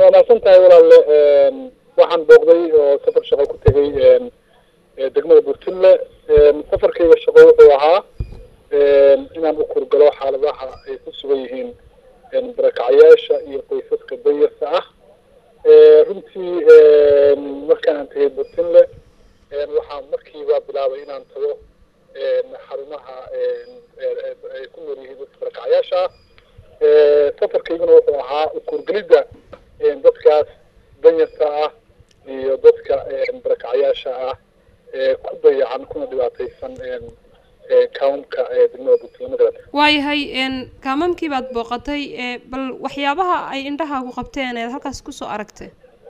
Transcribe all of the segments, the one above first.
waa mahadsan tahay walaalle waxaan booqday oo safar shaqo ku tegay degmada burtinle safarkayga shaqo wuxuu ahaa inaan u kurgalo xaaladaha ay ku sugan yihiin barakacyaasha iyo qoysaska danyarta ah runtii markaan aan tegay burtinle waxaan markiiba bilaabay inaan tago xarumaha ay ku nool yihiin dadka barakacyaasha ah safarkayguna wuxuu ahaa ukurgelidda dadkaas danyarta ah iyo dadka barakacyaasha ah ee ku dayacan kuna dhibaataysan kaamamka degmada puntland magarata waayahay kaamamkii baad booqatay bal waxyaabaha ay indhahaagu qabteen eed halkaas kusoo aragtay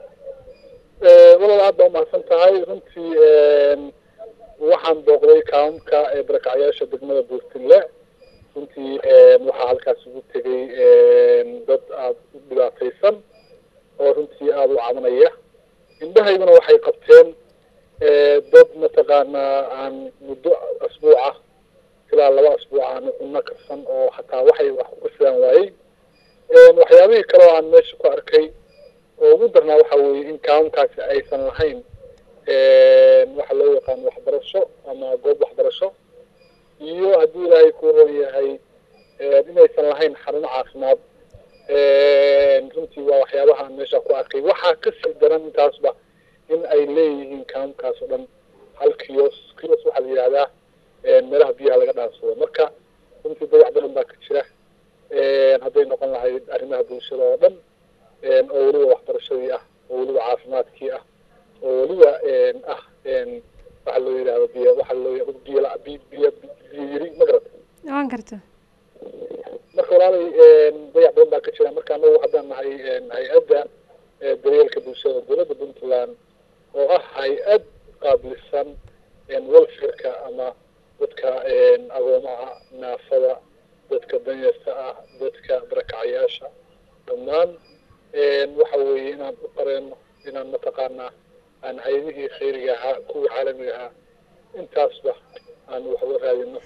walaal aad baa umahadsan tahay runtii waxaan booqday kaamamka barakacyaasha degmada puntland runtii waxaa halkaas ugu tegay dad aada u dhibaataysan oo runtii aada u cabanaya indhahayduna waxay qabteen dad mataqaanaa aan muddo asbuuca ilaa laba asbuuc aan cunno karsan oo hataa waxay wax ku karsadaan waayey waxyaabihii kale oo aan meesha ku arkay oo ugu darnaa waxa weeye in kaamamkaasi aysan lahayn waxa loo yaqaan waxbarasho ama goob waxbarasho iyo haddii ilaahay ku ron yahay inaysan lahayn xarumo caafimaad runtii waa waxyaabaha aan meesha ku arkay waxaa kasii daran intaasba in ay leeyihiin kaamamkaas oo dhan hal kiyos kiyos waxaa la yidhahdaa meelaha biyaha laga dhaansado marka runtii dayac badan baa ka jira hadday noqon lahayd arrimaha bulshada oo dhan oo weliba waxbarashadii ah oo weliba caafimaadkii ah oo weliba ah waxa loo yidhahdo biy waxa loo biy biy biy biyiri ma garata waan karta marka walaalay dayac badan baa ka jira marka anagu haddaan nahay hay-adda daryeelka bulshada dowladda puntland oo ah hay-ad qaabilsan welfareka ama dadka agoomaha naafada dadka danyarta ah dadka barakacyaasha dhammaan waxa weeye inaan u qareeno inaan mataqaanaa aan hay-adihii khayriga ahaa kuwii caalamiga ahaa intaasba aan waxba raadino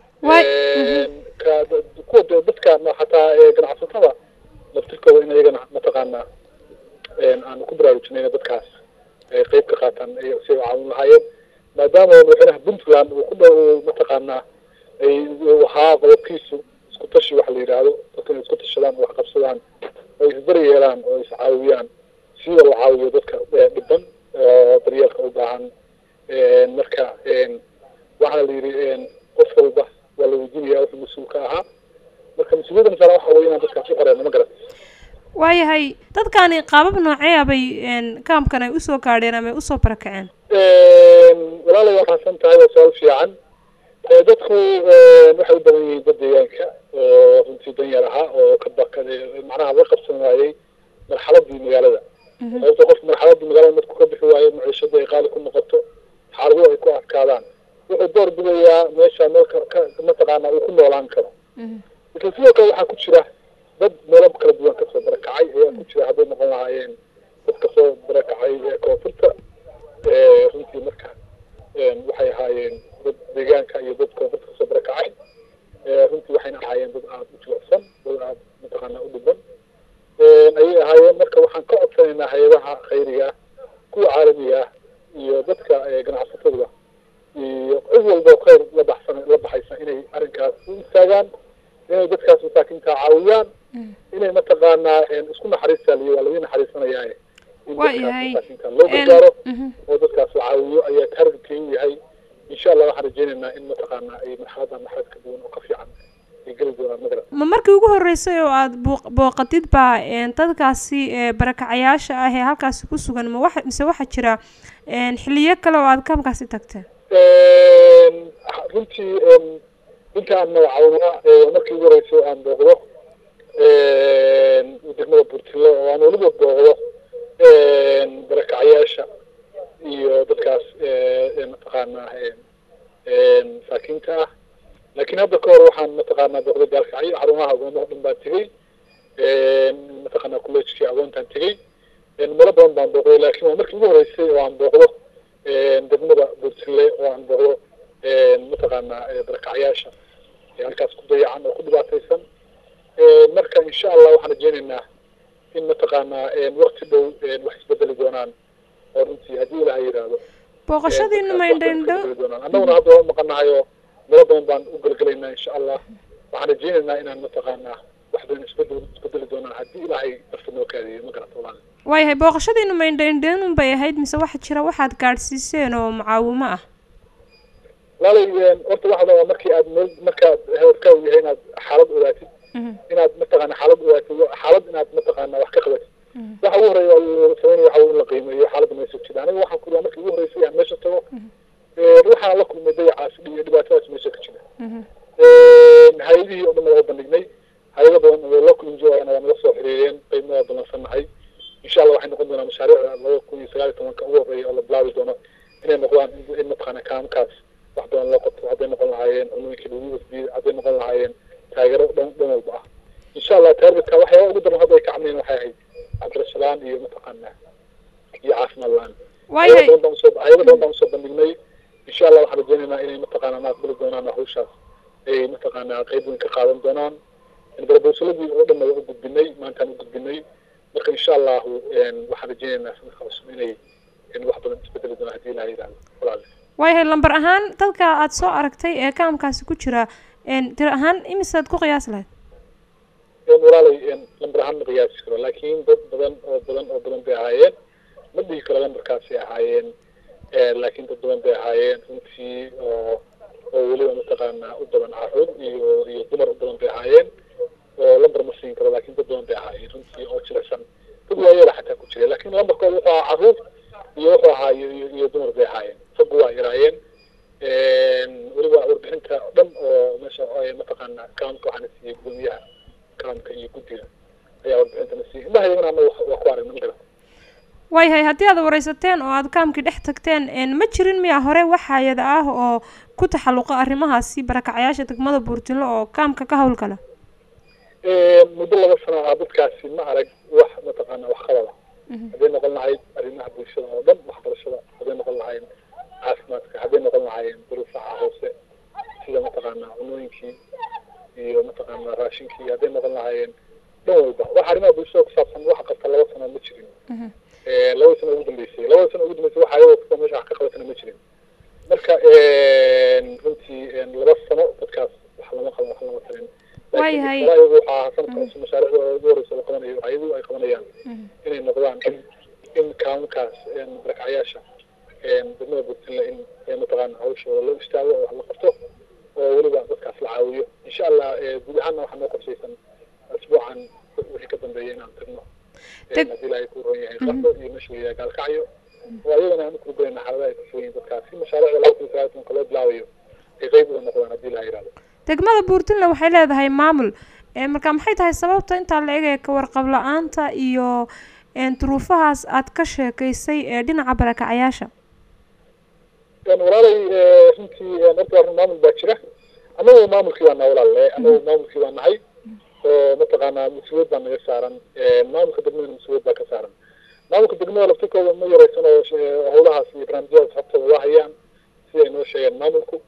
kuwa dadka hataa ganacsatada laftirkooda in iyagana mataqaanaa aanu ku baraarujinayna dadkaas ay qayb ka qaataan si ay caawin lahaayeen maadaama madaxweynaha puntland uu ku dhow mataqaanaa ay ahaa qodobkiisu isku tashi waxa la yidhaahdo dadka inay isku tashadaan oo wax qabsadaan oo isbari yeelaan oo iscaawiyaan sida la caawiyo dadka dhiban oo daryeelka u baahan marka waxaana la yidhi qof walba waa la weydiinaya wuxuu mas-uul ka ahaa marka mas-uuliyadda masaala waxa weye inaan dadkaas u qareeno ma garat waayahay dadkani qaabab noocee bay kaamkan ay usoo gaadheen ama ay usoo barakaceen walaalay waa mahadsan tahay waa su-aal fiican dadku waxay u badan yihiin dad deegaanka oo runtii danyar ahaa oo ka baka macnaha la qabsan waayey marxaladii magaalada sababto qof marxaladii magaalada marku ka bixi waayo maciishada ay qaali ku noqoto xaaladuhu ay ku adkaadaan wuxuu door bidayaa meesha meel mataqaana uu ku noolaan karo isla sidoo kale waxaa ku jira dad meelo kala duwan kasoo barakacay ayaa ku jira hadday noqon lahaayeen dad kasoo barakacay koonfurta runtii marka waxay ahaayeen dad deegaanka iyo dad koonfurta kasoo barakacay runtii waxayna ahaayeen dad aada u jilicsan dad aada mataqaana u dhiban ayay ahaayeen marka waxaan ka codsanaynaa hay-adaha khayriga kuwa caalamiga ah iyo dadka ganacsatada iyo cid walba oo khayr la baxsan la baxaysa inay arrinkaas u istaagaan inay dadkaas masaakiinta caawiyaan inay mataqaanaa isku naxariistaaliyo waa laga naxariisanayaa in dadkaas masaakiinta loo gargaaro oo dadkaas la caawiyo ayaa targetkay u yahay insha allah waxaan rajeynaynaa in mataqaanaa ay marxaladan marxalad ka duwan oo ka fiican ay geli doonaan magara ma markii ugu horreysay oo aada boo booqatid baa dadkaasi barakacayaasha ah ee halkaasi ku sugan ma waxa mise waxaa jira xiliyo kale oo aada kaamkaasi tagteen runtii inta aan magacawnaa markii ugu horreysay aan booqdo degmada burtilo oo aan weliba booqdo barakacyaasha iyo dadkaas mataqaanaa masaakiinta ah laakiin hadda ka hor waxaan mataqaanaa booqday gaalkacyo xarumaha agoomaha dhan baan tegey mataqaanaa collejkii agoontaan tegey meelo badan baan booqday laakiin waa markii ugu horreysay oo aan booqdo degmada burtile oo aan booqdo mataqaanaa barakacyaasha halkaas ku dayacan oo ku dhibaataysan marka insha allah waxaan rajeynaynaa in mataqaanaa wakti dhow wax isbedeli doonaan oo runtii haddii ilaha yidhaahdo booqashadiinu maindhaindho annaguna hadda waa maqanahay oo melo badan baan u gelgelaynaa insha allah waxaan rajeynaynaa inaan mataqaanaa wax badan isbedel isbedeli doonaan haddii ilaahay nafta noo kaadiyo ma garata walaal waayahay booqashadiinu maindhaindhaynun bay ahayd mise waxa jira waxaad gaadhsiiseen oo mucaawimo ah walaalay horta waxda waa markii aad meel markaad heerkaa u yahay inaad xaalad ogaatid inaad mataqaana xaalad ogaatid xaalad inaad mataqaana wax ka qabatid waxa ugu horeeya sameynaya waxa in la qiimeeyo xaaladda meesha jira aniga waxaan ku markii ugu horeysay aan meesha tago waxaan la kulmay dayacaas iyo dhibaatadaas meesha ka jira hay-adihii oo dhan waa bandhignay hay-ado badan oo la kulin joogana waa nala soo xiriireen qaybna waa ballansannahay insha allah waxay noqon doonaa mashaariicda laba kun iyo sagaal iyo tobanka ugu horeeya oo la bilaabi doono inay noqdaan in mataqaana kaamkaas wax badan loo qabto hadday noqon lahaayeen cunooyinka lagu wasbiye hadday noqon lahaayeen taageero dhan dhan walba ah insha allah taargetka waxyaaba ugu daran hadda ay ka camneen waxay ahayd waxbarasho la-aan iyo mataqaana iyo caafimaad la-aan waayahay hayado badan baan usoo bandhignay insha allah waxaan rajeynaynaa inay mataqaana ma aqbali doonaan hawshaas ay mataqaana qayb weyn ka qaadan doonaan barabowsaladii oo dhan waa u gudbinay maantaan u gudbinay marka insha allahu waxaan rajeynaynaa sanadka cusub inay wax badan isbedeli doonaan haddii ilaha yidhahdo walaale waayahay lambar ahaan dadka aada soo aragtay ee kaamkaasi ku jira tir ahaan imisaad ku qiyaas lahayd walaalay lambar ahaan ma qiyaasi karo laakiin dad badan oo badan oo badan bay ahaayeen ma dhihi karo lambarkaasay ahaayeen laakiin dad badan bay ahaayeen runtii oo oo weliba mataqaana u badan caruur iyo iyo dumar u badan bay ahaayeen oo lambar ma siin karo laakiin dad badan bay ahaayeen runtii oo jilicsan dad waayeela xataa ku jira laakiin lambarkooda wuxuu ahaa caruur iyo wuxuu ahaa iyo iyo dumar bay ahaayeen raggu waa yaraayeen weliba warbixinta dhan oo meesha mataqaana kaamka waxaana siiyey gudoomiyaha kaamka iyo guddiga ayaa warbixintana siiyey indhahayagana ana waa ku aragna ma garata waayahay haddii aad wareysateen oo aad kaamkii dhex tagteen ma jirin miya hore wax hay-ada ah oo ku taxalluqa arrimahaasi barakacyaasha degmada buurtilo oo kaamka ka howlgala muddo laba sano ah dadkaasi ma arag wax mataqaana wax qabada hadday noqon lahayd arrimaha bulshada oo dhan waxbarashada hadday noqon lahayn caafimaadka hadday noqon lahaayeen duruufaha hoose sida mataqaana cunooyinkii iyo mataqaana raashinkii hadday noqon lahaayeen dhan walba wax arrimaha bulshada ku saabsan wax qabta laba sano ma jirin labada sano ugu dambeysay labada sano ugu dambeysay wax ayagoo kasta meesha wax ka qabatana ma jirin marka runtii laba sano dadkaas wax lama qaban wax lama tarin waayahay ayagu waxaa sanadka cusub mashaariicda ugu horeysa la qabanayo ayagu ay qabanayaan inay noqdaan in in kaamkaas barakacyaasha degmada burtinle in mataqaana hawshooda loo istaago oo wax la qabto oo weliba dadkaas la caawiyo insha allah guud ahaanna waxaa noo qorshaysan asbuucan wixii ka dambeeya inaan tagno haddii ilaahay ku roon yahay qardo iyo meesha weyaa gaalkacyo oo ayagana aan ukurugelayna xaaladaha ay ku sugan yihin dadkaas si mashaariicda laba kun sagaal tobanka loo bilaabayo ay qeyb uga noqdaan haddii ilaha yidhahdo degmada buurtinle waxay leedahay maamul marka maxay tahay sababta intaa la eegaya ka warqab la-aanta iyo duruufahaas aad ka sheekaysay ee dhinaca barakacyaasha walaalay runtii horta arrin maamul baa jira annagu maamulkii waa naha walaale annagu maamulkii waa nahay oo mataqaanaa mas-uuliyad baa naga saaran maamulka degmadana mas-uuliyad baa ka saaran maamulka degmada laftirkooda ma yareysan oo howlahaas iyo barnaamijyadaas habtooda waa hayaan sida ay noo sheegeen maamulku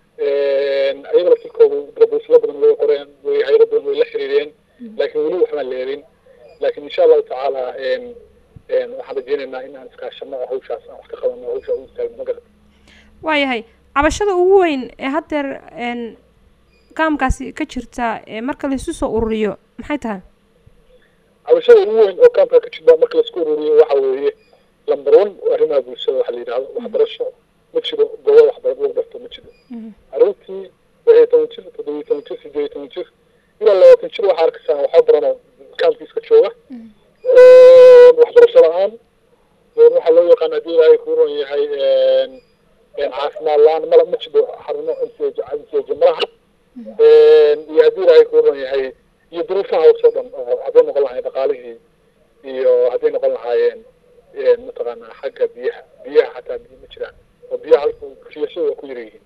ayaga laftirkooda darabuslo badan way qoreen way hayado badan way la xiriireen laakiin weli waxbaan leerin laakiin insha allahu tacaala waxaan rajeynaynaa in aan iskaashano oo hawshaas aan wax ka qabano hawsha u istaagno magarad waayahay cabashada ugu weyn ee haddeer kaamkaasi ka jirta marka laisu soo ururiyo maxay tahay cabashada ugu weyn oo kaamka ka jirta marka laisku ururiyo waxa weeye lamber one arrimaha bulshada waxa la yidhahdo waxbarasho ma jiro goobo waxbarad lagu barto ma jiro caruurtii waxay toban jir toddobiyo toban jir sideed iyo toban jir ilaa labaatan jir waxaa arkaysaa waxaa baranoo kaamkiiska jooga waxbarasho la-aan waxaa loo yaqaan haddii ilaahay kuu ron yahay caafimaad la-aan mala ma jiro xarumo msj malaha iyo haddii ilaahay kuu ron yahay iyo duruufaha hoose o dhan oo hadday noqon lahayen dhaqaalihii iyo hadday noqon lahaayeen mataqaanaa xagga biyaha biyaha xataa biyo ma jiraan oo biyaha halka riyashada waa ku yar yihiin